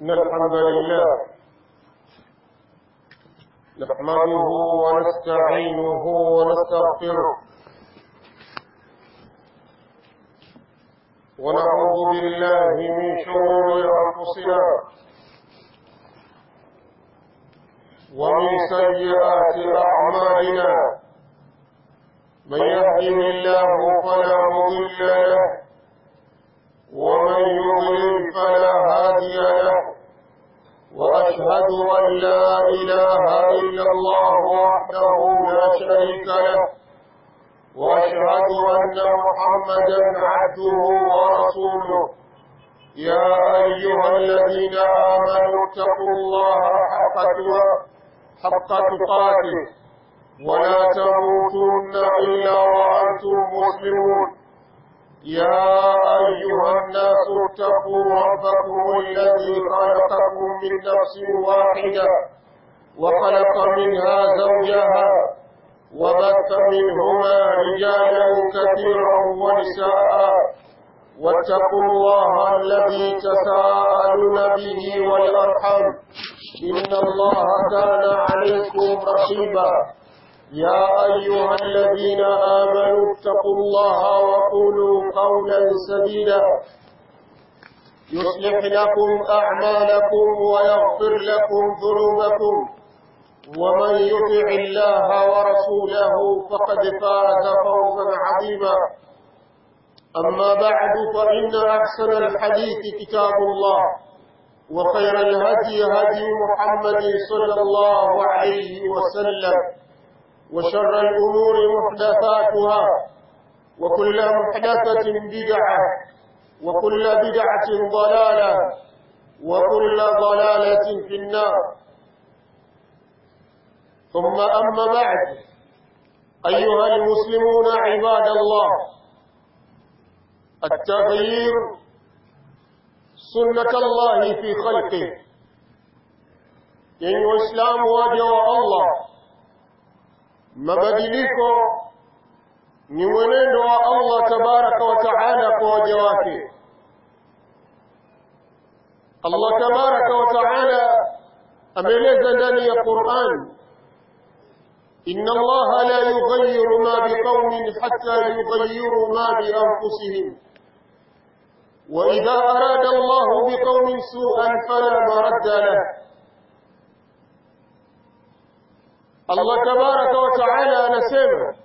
إن الحمد لله نحمده ونستعينه ونستغفره ونعوذ بالله من شرور أنفسنا ومن سيئات أعمالنا من يهده الله فلا مضل له ومن يضلل فلا هادي له وأشهد أن لا إله إلا الله وحده لا شريك له وأشهد أن محمدا عبده ورسوله يا أيها الذين آمنوا اتقوا الله حق حق تقاته ولا تموتن إلا وأنتم مسلمون يا أيها الناس اتقوا ربكم الذي خلقكم من نفس واحدة وخلق منها زوجها وبث منهما رجالا كثيرا ونساء واتقوا الله الذي تساءلون به والأرحم إن الله كان عليكم رقيبا يا أيها الذين آمنوا اتقوا الله وقولوا قولا سديدا يصلح لكم أعمالكم ويغفر لكم ذنوبكم ومن يطع الله ورسوله فقد فاز فوزا عظيما أما بعد فإن أحسن الحديث كتاب الله وخير الهدي هدي محمد صلى الله عليه وسلم وشر الأمور محدثاتها وكل محدثة بدعة وكل بدعة ضلالة وكل ضلالة في النار ثم أما بعد أيها المسلمون عباد الله التغيير سنة الله في خلقه يعني وإسلام واجه الله mabadiliko ni mwenendo wa Allah tabaraka wa taala kwa waja wake Allah tabaraka wa taala ameeleza ndani ya Qur'an inna Allah la yughayyiru ma biqaumin hatta yughayyiru ma bi anfusihim وإذا أراد الله بقوم سوءا فلا مرد له Allah tabaraka wa taala anasema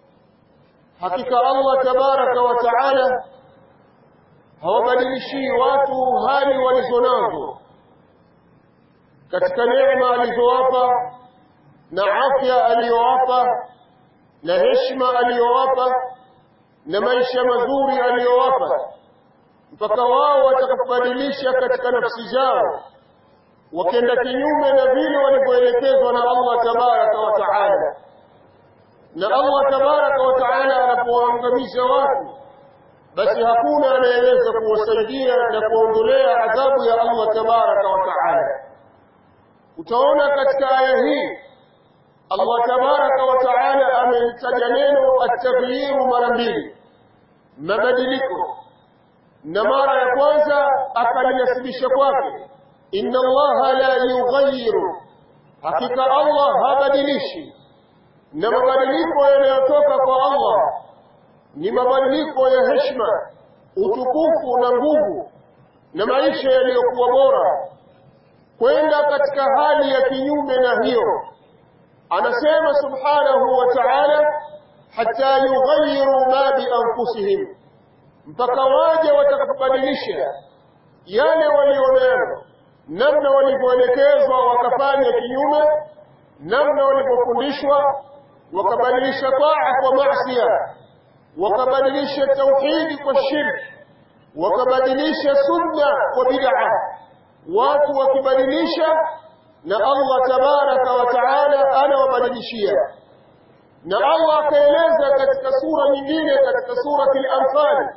hakika Allah tabaraka wa taala hawabadilishi watu hali walizonazo katika neema alizowapa na afya aliyowapa na heshima aliyowapa na maisha mazuri aliyowapa mpaka wao watakapobadilisha katika nafsi zao wakenda kinyume na vile walivyoelekezwa na Allah tabaraka wa taala na Allah tabaraka wa taala anapoangamiza watu basi hakuna anayeweza kuwasaidia na kuondolea adhabu ya Allah tabaraka wa taala utaona katika aya hii Allah tabaraka wa taala amelitaja neno at-taghyiru mara mbili mabadiliko na mara ya kwanza akalinasibisha kwake inna allaha la yughayyiru hakika allah habadilishi na mabadiliko yanayotoka kwa allah ni mabadiliko ya heshima utukufu na nguvu na maisha yaliyokuwa bora kwenda katika hali ya kinyume na hiyo anasema subhanahu wa ta'ala hatta yughayyiru ma bi anfusihim mpaka waje watakapobadilisha yale walionayo namna walivyoelekezwa wakafanya kinyume namna walivyofundishwa wakabadilisha taa kwa maasiya wakabadilisha tauhidi kwa shirki wakabadilisha sunna kwa bid'a watu wakibadilisha na Allah tabaraka wa taala anawabadilishia na Allah akaeleza katika sura nyingine katika surati al-anfal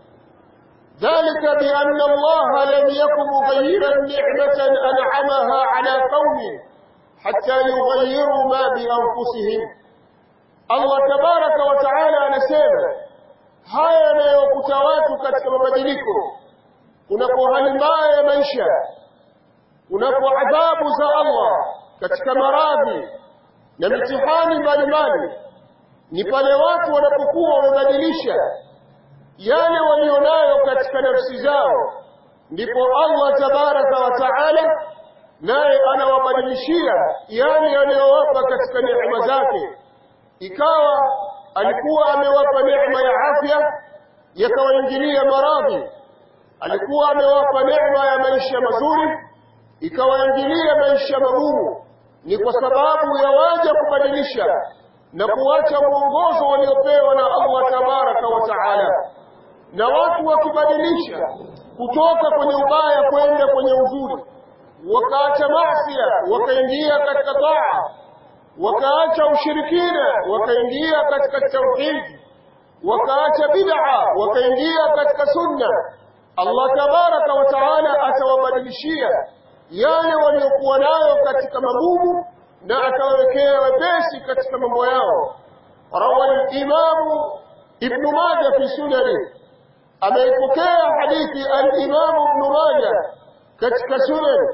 ذلك بأن الله لم يكن مغيرا نعمة أنعمها على قوم حتى يغيروا ما بأنفسهم الله تبارك وتعالى نسيما haya yanayokuta watu katika mabadiliko kunapo hali mbaya ya maisha unapo adhabu za Allah katika maradhi na mitihani mbalimbali ni pale watu wanapokuwa wamebadilisha yale walionayo katika nafsi zao ndipo Allah tabaraka wa taala naye anawabadilishia yale aliyowapa katika neema zake ikawa alikuwa amewapa neema ya afya yakawaingilia maradhi alikuwa amewapa neema ya maisha mazuri ikawaingilia maisha magumu ni kwa sababu ya waja kubadilisha na kuacha mwongozo waliopewa na Allah tabaraka wa taala na watu wakibadilisha kutoka kwenye ubaya kwenda kwenye uzuri wakaacha masia wakaingia katika taa wakaacha ushirikina wakaingia katika tauhidi wakaacha bid'a wakaingia katika sunna Allah tabaraka wa taala atawabadilishia yale waliokuwa nayo katika magumu na atawawekea wepesi katika mambo yao rawa al-imamu ibn majah fi sunani ameipokea hadithi al-imamu ibn majah katika sunan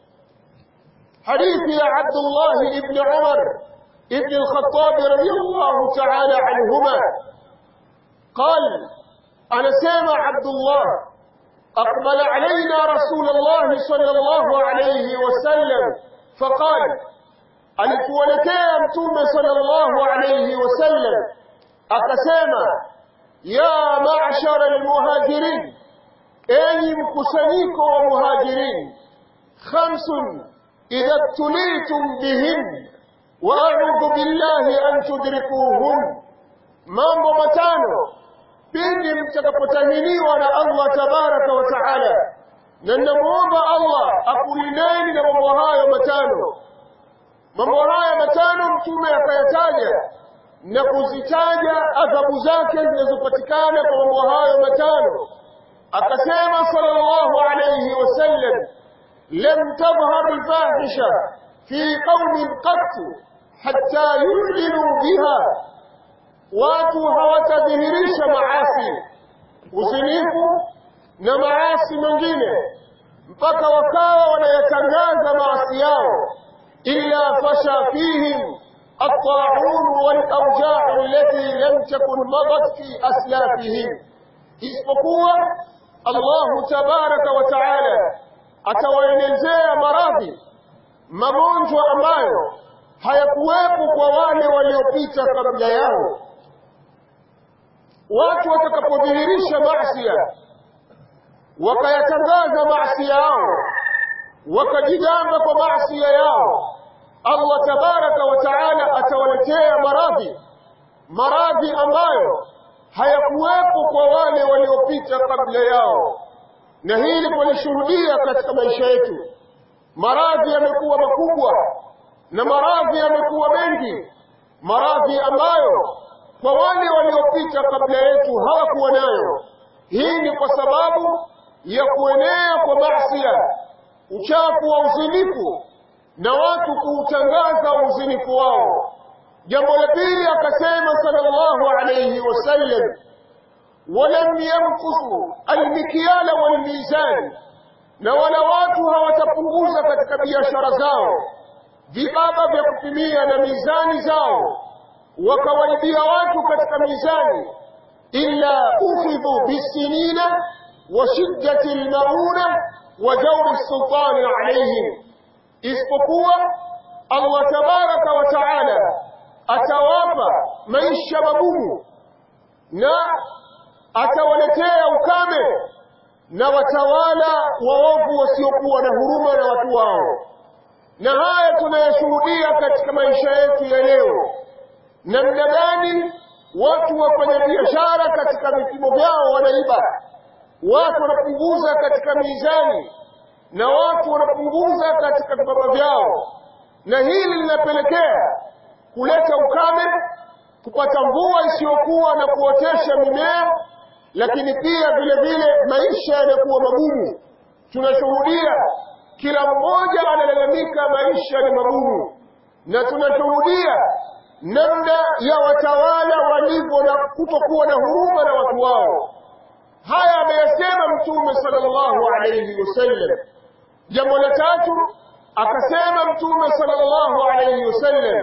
حديث يا عبد الله بن عمر ابن الخطاب رضي الله تعالى عنهما قال أنا سامع عبد الله أقبل علينا رسول الله صلى الله عليه وسلم فقال alituelekea mtume sallallahu alayhi wasallam akasema ya ma'shara almuhajirin enyi mkusanyiko wa muhajirin khamsun idha ibtulitum bihin wa a'udhu billahi an tudrikuhum mambo matano pindi mtakapotahiniwa na Allah tabaraka wa taala na namuomba Allah akulindeni na mambo hayo matano mambo haya matano mtume akayataja na kuzitaja adhabu zake zinazopatikana kwa mambo hayo matano akasema sallallahu alayhi wasallam lam tadhhar alfahisha fi qaumin qat hatta yu'linu biha watu hawatadhihirisha maasi uzinifu na maasi mengine mpaka wakawa wanayatangaza maasi yao إلا فشى فيهم الطاعون والأوجاع التي لم تكن مضت في أسلافهم isipokuwa Allahu tabaraka wa taala atawaelezea maradhi magonjwa ambayo hayakuwepo kwa wale waliopita kabla yao. Watu watakapodhihirisha maasi wakayatangaza maasi yao wakajigamba kwa maasi yao Allah tabaraka wa taala atawaletea maradhi maradhi ambayo hayakuwepo kwa wale waliopita kabla yao na hili tulishuhudia katika maisha yetu maradhi yamekuwa makubwa na maradhi yamekuwa mengi maradhi ambayo kwa wale waliopita kabla yetu hawakuwa nayo hii ni kwa sababu ya kuenea kwa maasi uchafu wa uzinifu na watu kuutangaza uzinifu wao jambo la pili akasema sallallahu alayhi wasallam walam yanqusu almikyala walmizan na wala watu hawatapunguza katika biashara zao vibaba vya kupimia na mizani zao wakawaibia watu katika mizani illa ukhidhu bisinina wa shiddati almauna wa jawri sultani alayhim isipokuwa Allah tabaraka wa taala atawapa maisha magumu na atawaletea ukame na watawala waovu wasiokuwa na huruma na watu wao na haya tunayashuhudia katika maisha yetu ya leo namna gani watu wafanya biashara katika vipimo vyao wanaiba watu wanapunguza katika mizani na watu wanapunguza katika vibaba vyao na hili linapelekea kuleta ukame kupata mvua isiyokuwa na kuotesha mimea lakini pia vile vile maisha yanakuwa magumu tunashuhudia kila mmoja analalamika maisha ni magumu na tunashuhudia namna ya watawala walivyo na kutokuwa na huruma na watu wao haya ameyasema mtume sallallahu alayhi wasallam jambo la tatu akasema mtume sallallahu alayhi wasallam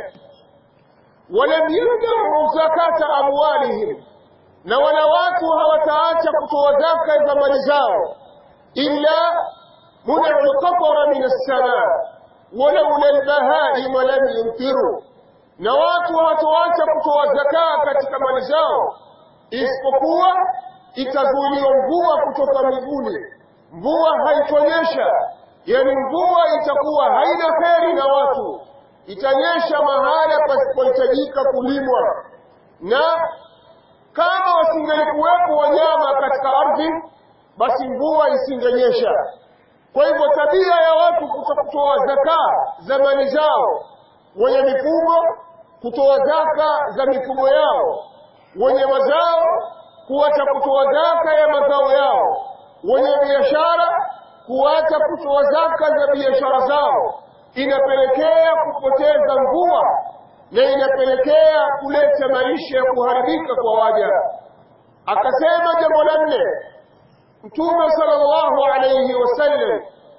walam yadau zakata amwalihim na wala watu hawataacha kutoa zaka za mali zao illa منع القطر من السماء ولولا البهائم لم يمطروا na watu hawatoacha kutoa zakaa katika mali zao isipokuwa itazuiliwa mvua kutoka mbinguni mvua haitonyesha yani mvua itakuwa haina heri na watu itanyesha mahala pasipohitajika kulimwa na kama wasingelikuwepo wanyama katika ardhi basi mvua isingenyesha kwa hivyo tabia ya watu kutoa zakaa za mali zao wenye mifugo kutoa zaka za mifugo yao wenye mazao kuacha kutoa zaka ya mazao yao wenye biashara kuacha kutoa zaka za biashara zao inapelekea kupoteza mvua na inapelekea kuleta maisha ya kuharibika kwa waja akasema jambo la nne mtume sallallahu alayhi wasallam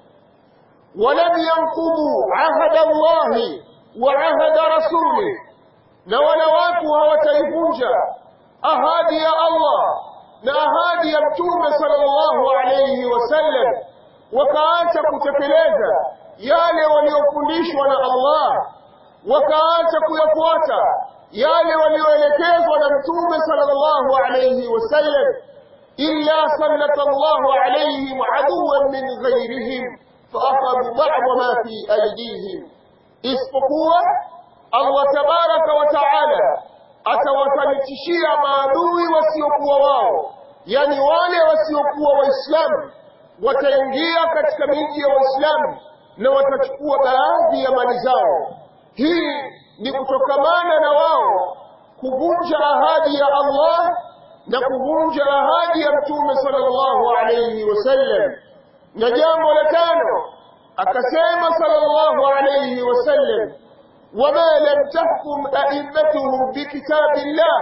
ولم ينقضوا عهد الله وعهد رسوله na wala watu hawataivunja ahadi ya Allah na ahadi ya mtume sallallahu alayhi wasallam wakaacha kutekeleza yale waliofundishwa na Allah wakaacha kuyafuata yale walioelekezwa na mtume sallallahu alayhi wasallam illa sallata Allahu alayhim aduwan min ghayrihim فأخذوا بعض ما في أيديهم isipokuwa Allah tabaraka wa taala atawafanikishia maadui wasiokuwa wao yani wale wasiokuwa waislamu wataingia katika miji ya waislamu na watachukua baadhi ya mali zao hii ni kutokamana na wao kuvunja ahadi ya Allah na kuvunja ahadi ya mtume sallallahu alayhi wasallam na jambo la tano akasema sallallahu alayhi wasallam wama lam tahkum a'immatuhum bikitabillah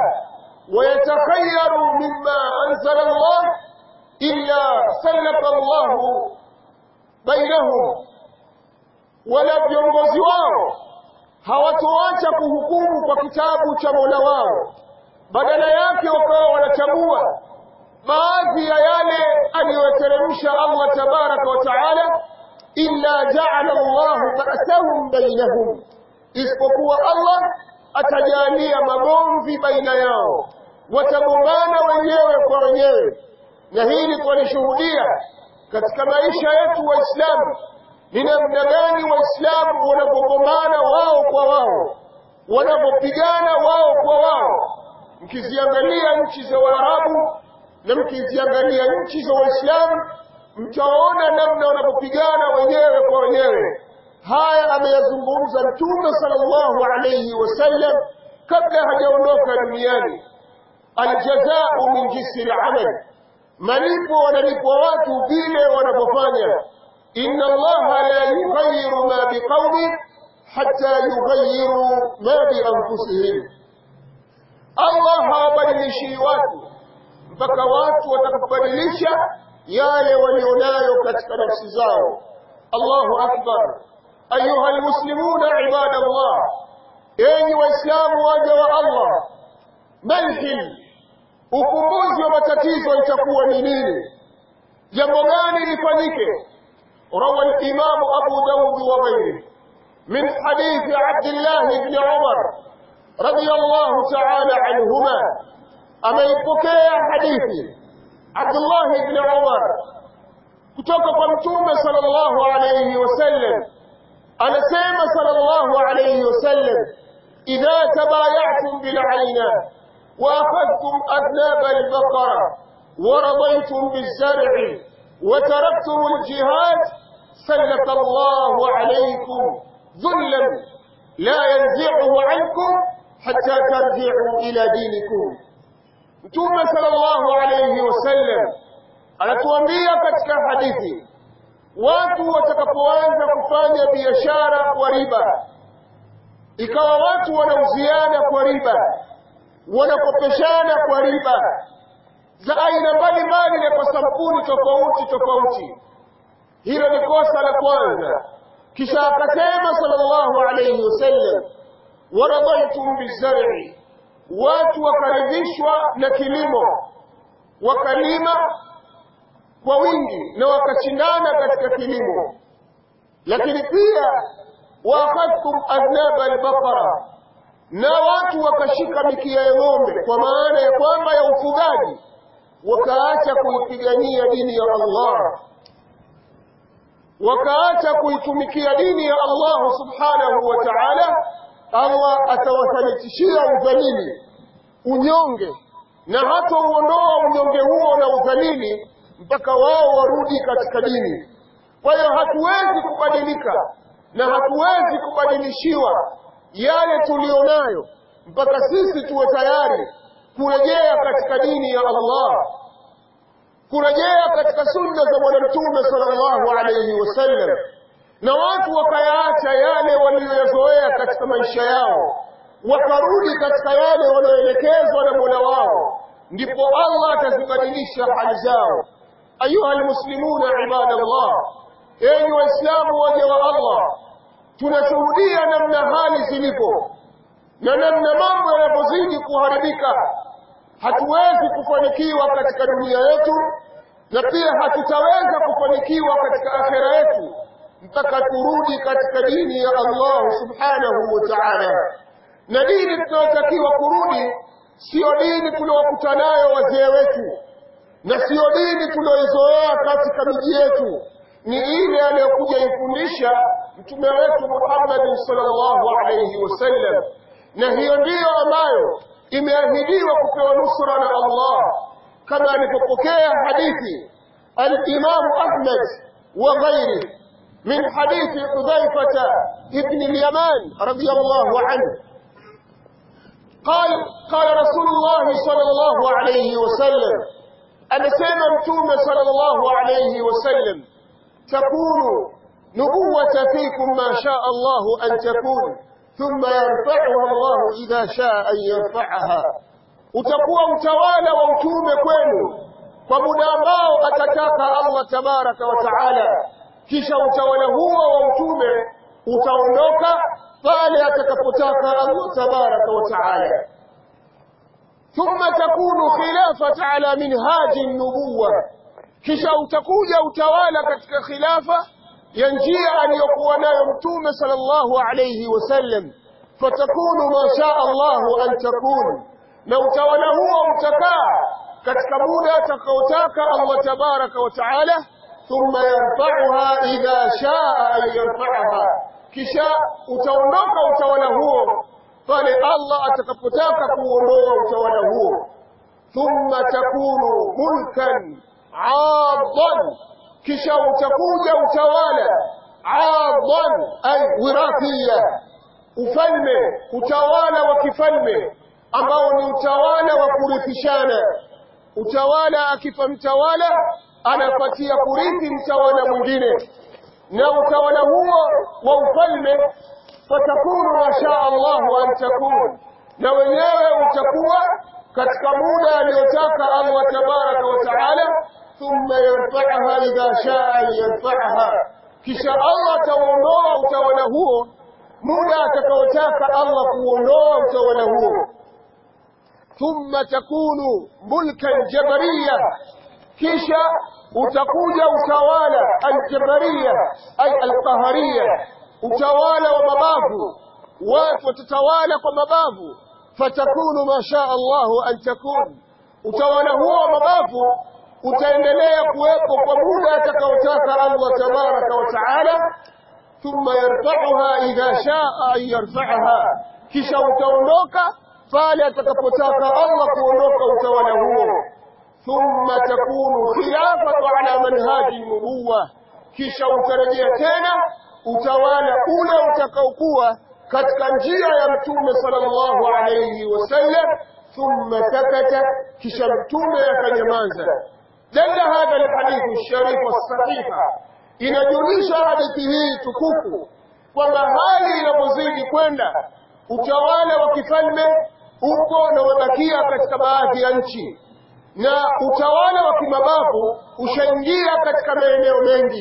ويتخيروا مما أنزل الله إلا سلط الله بينهم ولا viongozi wao hawatoacha kuhukumu kwa kitabu cha Mola wao badala yake wakawa wanachagua baadhi ya yale aliyoteremsha Allah tabaraka wa taala illa ja'ala Allah ba'sahum bainahum isipokuwa Allah atajalia magomvi baina yao watagombana wenyewe kwa wenyewe na hili twalishuhudia katika maisha yetu waislamu ni namna gani waislamu wanapogombana wao kwa wao wanapopigana wao kwa wao mkiziangalia nchi za waarabu na mkiziangalia nchi za waislamu mtaona namna wanapopigana wenyewe kwa wenyewe haya ameyazungumza mtume sallallahu alayhi wasallam kabla hajaondoka duniani aljazau min jinsi lamal malipo wanalipwa watu vile wanapofanya inna allaha la yughayiru ma biqaumin hatta yughayiru ma bianfusihim allah hawabadilishii watu mpaka watu watakapobadilisha yale walionayo katika nafsi zao allahu akbar ayuha almuslimuna ibada allah enyi waislamu waja wa allah malhil ukumbuzi wa matatizo itakuwa ni nini jambo gani lifanyike روى الإمام أبو داود وغيره من حديث عبد الله بن عمر رضي الله تعالى عنهما أما يبكي حديثي عبد الله بن عمر كتوك قمتوم صلى الله عليه وسلم أنا سيما صلى الله عليه وسلم إذا تبايعتم بالعينة وأخذتم أذناب البقرة ورضيتم بالزرع وتركتم الجهاد سلط الله عليكم ذلا لا ينزعه عنكم حتى ترجعوا إلى دينكم Mtume sallallahu alayhi wasallam anatuambia katika hadithi, watu watakapoanza kufanya biashara kwa riba, ikawa watu wanauziana kwa riba, wanakopeshana kwa riba za aina mbalimbali na kwa sampuli tofauti tofauti, hilo ni kosa la kwanza kisha akasema sallallahu alayhi wasallam waradaitum bizar'i watu wakaridhishwa na kilimo wakalima kwa wingi na wakashindana katika kilimo lakini pia waakhadhtum adnaba albaqara na watu wakashika mikia ya ng'ombe kwa maana ya kwamba ya ufugaji wakaacha kuipigania dini ya Allah wakaacha kuitumikia dini ya Allah subhanahu wa ta'ala Allah atawathalitishia udhalili unyonge na hata uondoa unyonge huo na udhalili mpaka wao warudi katika dini kwa hiyo hatuwezi kubadilika na hatuwezi kubadilishiwa yale tulionayo mpaka sisi tuwe tayari kurejea katika dini ya Allah kurejea katika sunna za bwana mtume sallallahu alayhi wasallam na watu wakayaacha yale waliyoyazoea katika maisha yao wakarudi katika yale wanayoelekezwa na mola wao ndipo allah atazibadilisha hali zao ayuha almuslimuna ibadallah enyi waislamu waja wa allah tunashuhudia namna hali zilipo na namna mambo yanapozidi kuharibika hatuwezi kufanikiwa katika dunia yetu na pia hatutaweza kufanikiwa katika akhera yetu mpaka turudi katika dini ya Allah subhanahu wa ta'ala na dini tunayotakiwa kurudi siyo dini tuliokuta nayo wazee wetu na siyo dini tulioizoea katika miji yetu ni ile aliyokuja ifundisha mtume wetu Muhammad sallallahu alayhi wasallam na hiyo ndiyo ambayo imeahidiwa kupewa nusra na Allah kama alipopokea hadithi al-Imam Ahmad wa ghairi min hadithi Hudhaifa ibn al-Yaman radiyallahu anhu قال قال رسول الله صلى الله عليه وسلم anasema mtume sallallahu alayhi wasallam takunu nubuwata fikum ma shaa Allah an takun thumma yarfa'uha Allah idha shaa an yarfa'aha utakuwa utawala wa utume kwenu kwa muda ambao atataka Allah tabaraka wa taala kisha utawala huo wa utume utaondoka pale atakapotaka Allah tabaraka wa taala ثم تكون خلافة على منهاج النبوة kisha utakuja utawala katika khilafa ya njia aliyokuwa nayo mtume sallallahu alayhi wasallam fatakunu ma shaa Allahu an takun na utawala huo utakaa katika muda atakaotaka Allah tabaraka wa taala thumma yarfa'uha idha shaa an yarfa'aha kisha utaondoka utawala huo pale Allah atakapotaka kuondoa utawala huo thumma takunu mulkan aadhan kisha utakuja utawala aadhan ay wirathiya ufalme utawala wa kifalme ambao ni utawala wa kurithishana utawala akifa mtawala anapatia kurithi mtawala mwingine na utawala huo wa ufalme fatakunu ma shaa Allahu an takun na wenyewe utakuwa katika muda aliyotaka Allah tabaraka wa taala thumma yarfa'aha idha shaa an yarfa'aha kisha Allah ataondoa utawala huo muda atakaotaka Allah kuondoa utawala huo thumma takunu mulkan jabariya kisha utakuja utawala aljabariya ay alqahariya utawala wa mabavu watu watatawala kwa mabavu fatakunu ma shaa Allahu an takun utawala huo wa mabavu utaendelea kuwepo kwa muda atakaotaka Allah tabaraka wa taala thumma yarfa'uha idha shaa an yarfa'aha kisha utaondoka pale atakapotaka Allah kuondoka utawala huo thumma takunu khilafatu ala manhaji nubuwa kisha utarejea tena utawala ule utakaokuwa katika njia ya mtume sallallahu alayhi wasallam thumma sakata kisha mtume akanyamaza dalla hadha alhadith alsharif alsahiha inajulisha hadithi hii tukufu kwamba hali inapozidi kwenda utawala wa kifalme upo na umebakia katika baadhi ya nchi na utawala wa kimabavu ushaingia katika maeneo mengi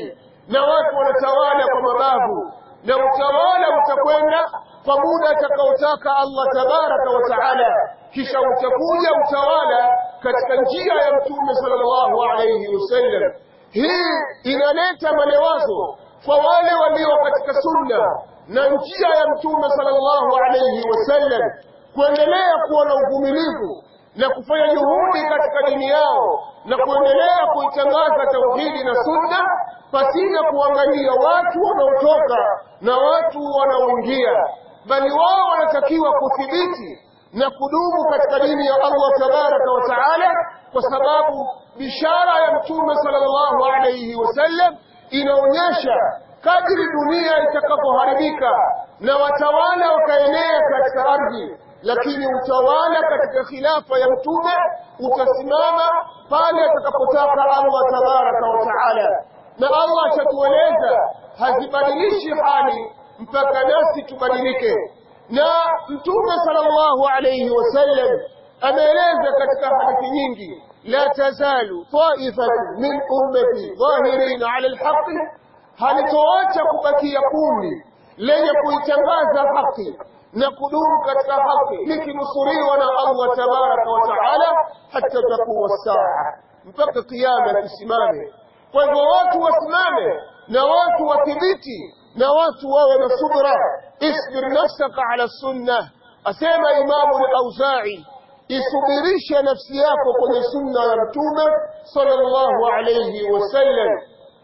na watu wanatawala kwa mabavu na utawala utakwenda kwa muda atakaotaka Allah tabaraka wa taala kisha utakuja utawala katika njia ya mtume sallallahu alayhi wasallam hii inaleta malewazo kwa wale walio katika sunna na njia ya mtume sallallahu alayhi wasallam kuendelea kuwa na uvumilivu na kufanya juhudi katika dini yao na kuendelea kuitangaza tauhidi na sunna pasina kuangalia watu wanaotoka na watu wanaoingia bali wao wanatakiwa kuthibiti na kudumu katika dini ya Allah tabaraka wa taala kwa sababu bishara ya mtume sallallahu alayhi wasallam inaonyesha kadri dunia itakapoharibika na watawala wakaenea katika ardhi lakini utawala katika khilafa ya mtume utasimama pale atakapotaka Allah tabaraka wa taala na Allah atatueleza hazibadilishi hali mpaka nasi tubadilike na mtume sallallahu alayhi wasallam ameeleza katika hadithi nyingi la tazalu taifatu min ummati dhahirin ala alhaqi halitoacha kubakia kundi lenye kuitangaza haki na kudumu katika haki likinusuriwa na Allah tabaraka wa taala hata takuwa saa mpaka kiyama kisimame kwa hivyo watu wasimame na watu wathibiti na watu wawe na subra isbir nafsaka ala sunna asema imamu al-auza'i isubirishe nafsi yako kwenye sunna ya mtume sallallahu alayhi wasallam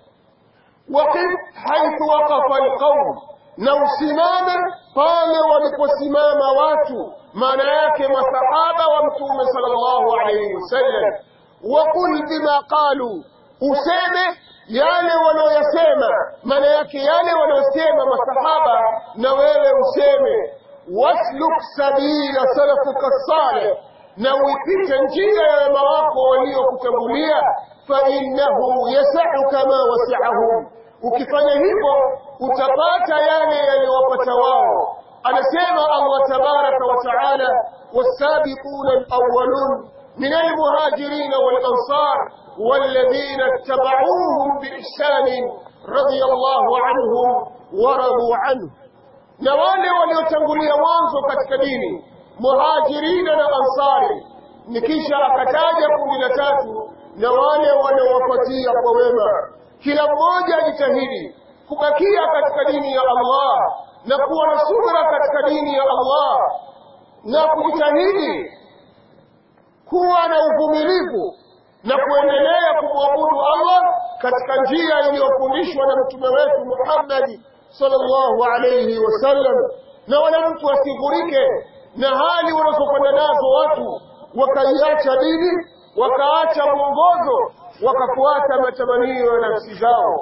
waqif haithu waqafa alqawm na usimame pale waliposimama watu maana yake masahaba wa mtume sallallahu alayhi wasallam waqul bima qalu useme yale wanaoyasema maana yake yale wanaosema masahaba na wewe useme wasluk sabila salafuka salih na uipite njia ya wema wako waliokutangulia fa innahu yasau kama wasiahum ukifanya hivyo utapata yale yaliyowapata wao anasema Allah tabaraka wa taala wasabiquna alawwalun من المهاجرين والأنصار والذين اتبعوهم بإحسان رضي الله عنهم ورضوا عنه na wale waliotangulia mwanzo katika dini muhajirina na ansari nikisha akataja kundi la tatu na wale waliowapatia kwa wema kila mmoja ajitahidi kubakia katika dini ya Allah na kuwa na subra katika dini ya Allah na kujitahidi kuwa na uvumilivu na kuendelea kumwabudu Allah katika njia iliyofundishwa na mtume wetu Muhammad sallallahu alayhi wasallam na wala mtu asigurike na hali wanazokwenda nazo watu wakaiacha dini wakaacha mwongozo wakafuata matamanio ya nafsi zao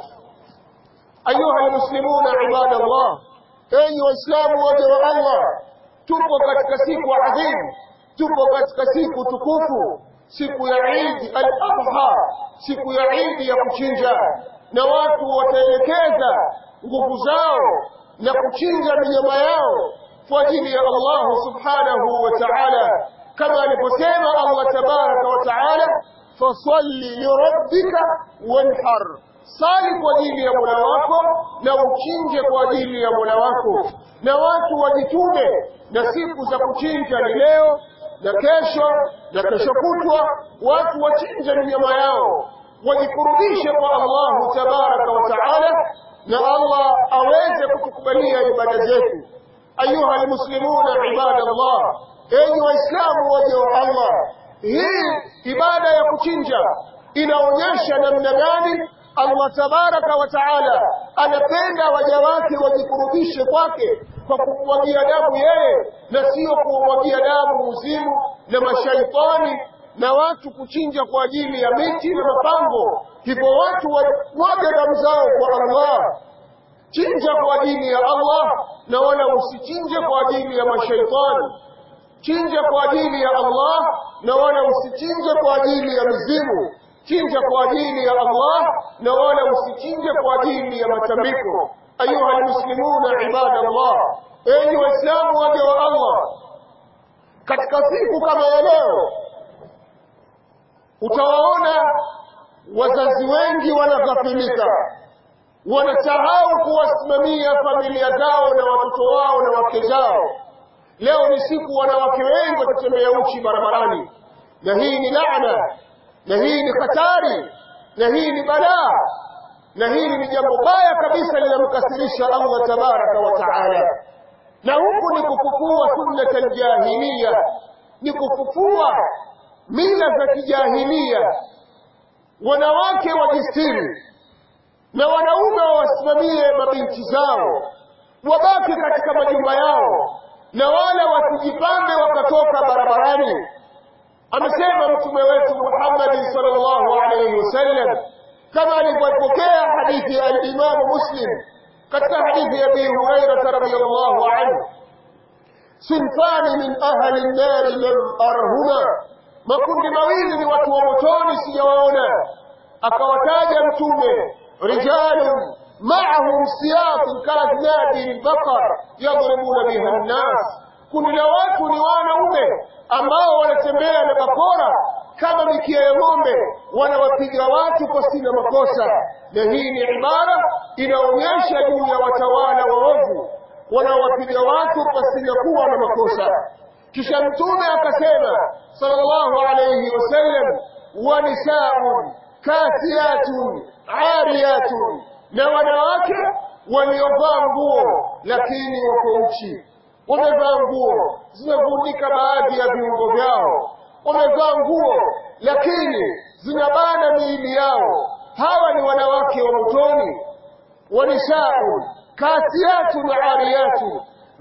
ayuha almuslimuna ibadallah enyi waislamu waja wa Allah tupo katika siku adhimu tupo katika siku tukufu siku ya Eid al-Adha siku ya Eid ya kuchinja na watu wataelekeza nguvu zao na kuchinja minyama yao kwa ajili ya Allah subhanahu wa ta'ala kama aliposema Allah tabaraka wa ta'ala fasalli lirabbika wanhar sali kwa ajili ya Mola wako na uchinje kwa ajili ya Mola wako na watu wajitume na siku za kuchinja ni leo na kesho na kesho kutwa watu wachinje minyama yao wajikurubishe kwa Allahu tabaraka wa taala na Allah aweze kutukubalia ibada zetu ayuha almuslimuna ibadallah enyi waislamu waja wa Allah hii ibada ya kuchinja inaonyesha namna gani Allah tabaraka wa taala anapenda waja wake wajikurubishe kwake kwa kumwagia damu yeye na sio kumwagia damu uzimu na mashaitani na watu kuchinja kwa ajili ya miti na mapambo hivyo watu wamwaga damu zao kwa Allah chinja kwa ajili ya Allah na wala usichinje kwa ajili ya mashaitani chinja kwa ajili ya Allah na wala usichinje kwa ajili ya mizimu chinja kwa ajili ya Allah na wala usichinje kwa ajili ya matambiko ayuha almuslimuna ibadallah enyi waislamu waja wa Allah katika siku kama ya leo utawaona wazazi wengi wanaghafilika wanasahau kuwasimamia familia zao na watoto wao na wake zao leo ni siku wanawake wengi wakitembea uchi barabarani na hii ni laana na hii ni hatari na hii ni balaa na hili ni jambo baya kabisa linamkasirisha Allah tabaraka wa taala na huku ni kufufua sunnata aljahiliya ni kufufua mila za kijahilia wanawake wajistiri na wanaume wawasimamie mabinti zao wabaki katika majumba yao na wala wasijipambe wakatoka barabarani amesema mtume wetu Muhammad sallallahu alaihi wasallam kama alivyopokea hadithi ya al-Imam Muslim katika hadithi ya Abi Hurairah radhiyallahu anhu sinfani min ahli an-nar lam arhuma makundi mawili ni watu wa motoni sijawaona akawataja mtume rijalun معهم سياط كأذناب البقر يضربون بها الناس kundi la watu ni wanaume ambao wanatembea na bakora kama mikia ya ng'ombe wanawapiga watu pasina makosa na hii ni ibara inaonyesha juu ya watawala waovu wanawapiga watu pasina kuwa na makosa kisha mtume akasema sallallahu alayhi wasallam wa nisaun kasiyatun ariyatun na wanawake waliovaa nguo lakini wako uchi wamevaa nguo zimevundika baadhi ya viungo vyao wamevaa nguo lakini zinabana miili yao hawa ni wanawake wa motoni wanishaun kasiyatun ariyatun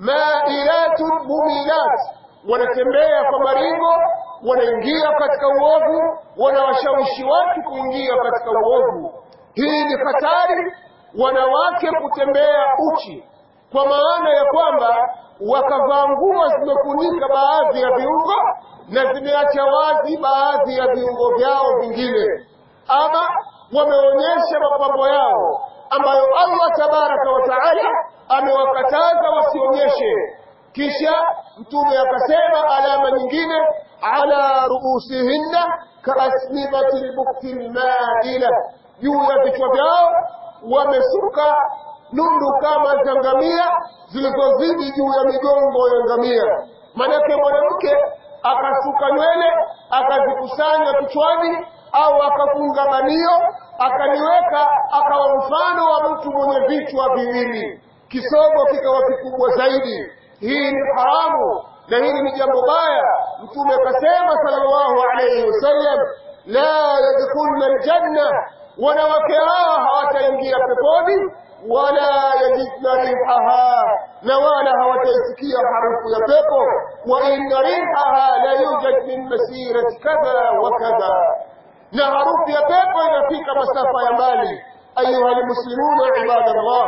mailatun mumilat wanatembea kwa maringo wanaingia katika uovu wanawashawishi watu kuingia katika uovu hii ni hatari wanawake kutembea uchi kwa maana ya kwamba wakavaa nguo zimefunika baadhi ya viungo na zimeacha wazi baadhi ya viungo vyao vingine ama wameonyesha mapambo yao ambayo Allah tabaraka wa taala amewakataza wasionyeshe kisha mtume akasema alama nyingine ala ruusihinna kaasnibati lbukti lmaila juu ya vichwa vyao wamesuka nundu kama za ngamia zilizozidi juu ya migongo ya ngamia manake mwanamke akasuka nywele akazikusanya kichwani au akafunga banio akaliweka akawa mfano wa mtu mwenye vichwa viwili kisogo kikawa kikubwa zaidi hii ni haramu na hili ni jambo baya mtume akasema sallallahu alayhi wasallam la yadkhulna aljanna wanawake hawa hawataingia peponi wala yajidna rihaha na wala hawataisikia harufu ya pepo wa inna rihaha la yujad min masirati kadha wa kadha na harufu ya pepo inafika masafa ya mbali ayuha almuslimuna ibadallah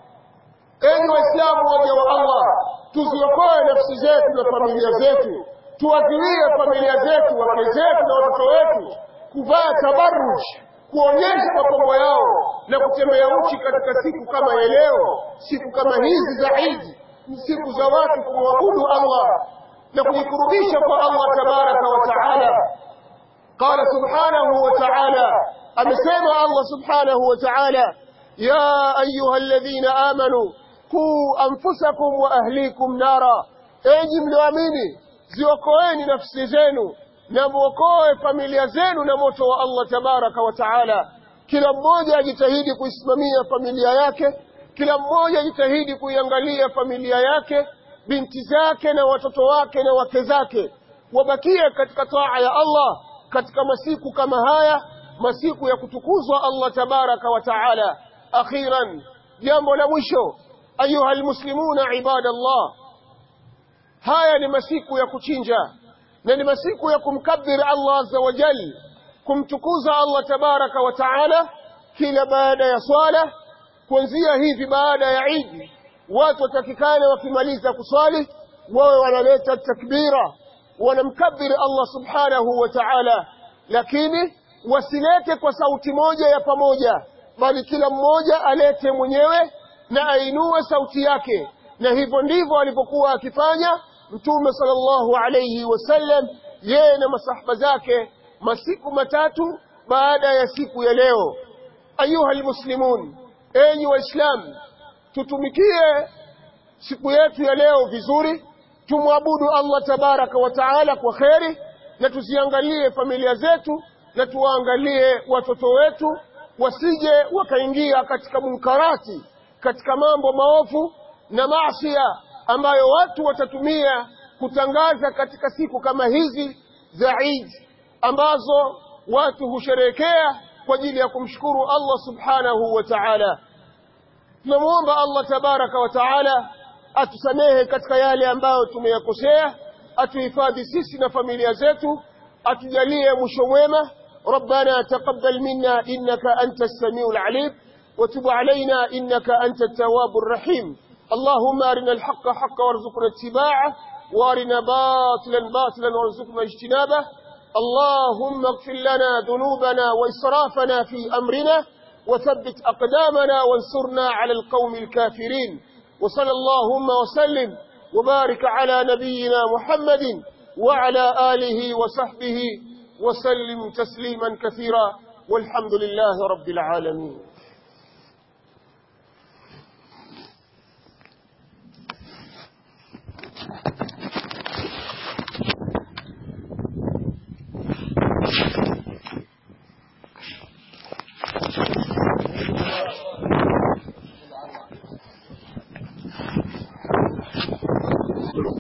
enyi waislamu waja wa allah tuziokoe nafsi zetu na familia zetu tuwaziwie familia zetu wake zetu na watoto wetu kuvaa tabaruj kuonyesha mapambo yao na kutembea uchi katika siku kama ya leo siku kama hizi za idi ni siku za watu kumwabudu allah na kujikurubisha kwa allah tabaraka wa taala qala subhanahu wa taala amesema allah subhanahu wa taala ya ayuha alladhina amanu quu anfusakum wa ahlikum nara enyi mlioamini ziokoeni nafsi zenu na muokoe familia zenu na moto wa Allah tabaraka wa taala. Kila mmoja ajitahidi kuisimamia familia yake, kila mmoja ajitahidi kuiangalia familia yake, binti zake na watoto wake na wake zake, wabakie katika taa ya Allah katika masiku kama haya, masiku ya kutukuzwa Allah tabaraka wa taala. Akhiran, jambo la mwisho, ayuha almuslimuna ibadallah, haya ni masiku ya kuchinja na ni masiku ya kumkabir Allah azza wa jal kumtukuza Allah tabaraka wa taala kila baada ya swala kuanzia hivi baada ya Eid watu watakikana wakimaliza kuswali wawe wanaleta takbira wanamkabir Allah subhanahu wa ta'ala lakini wasilete kwa sauti moja ya pamoja bali kila mmoja alete mwenyewe na ainue sauti yake na hivyo ndivyo alivyokuwa akifanya mtume sallallahu alayhi wasallam yeye na masahaba zake masiku matatu baada ya siku ya leo ayuha almuslimun enyi waislamu tutumikie siku yetu ya leo vizuri tumwabudu Allah tabaraka wa taala kwa kheri na tuziangalie familia zetu na tuwaangalie watoto wetu wasije wakaingia katika munkarati katika mambo maovu na maasia ambayo watu watatumia kutangaza katika siku kama hizi za Eid ambazo watu husherehekea kwa ajili ya kumshukuru Allah subhanahu wa ta'ala tunamuomba Allah tabaraka wa taala atusamehe katika yale ambayo tumeyakosea atuhifadhi sisi na familia zetu atujalie mwisho mwema ربنا تقبل منا إنك أنت السميع العليم وتب علينا إنك أنت التواب الرحيم اللهم أرنا الحق حقا وارزقنا اتباعه وارنا باطلا باطلا وارزقنا اجتنابه اللهم اغفر لنا ذنوبنا وإسرافنا في أمرنا وثبت أقدامنا وانصرنا على القوم الكافرين وصلى اللهم وسلم وبارك على نبينا محمد وعلى آله وصحبه وسلم تسليما كثيرا والحمد لله رب العالمين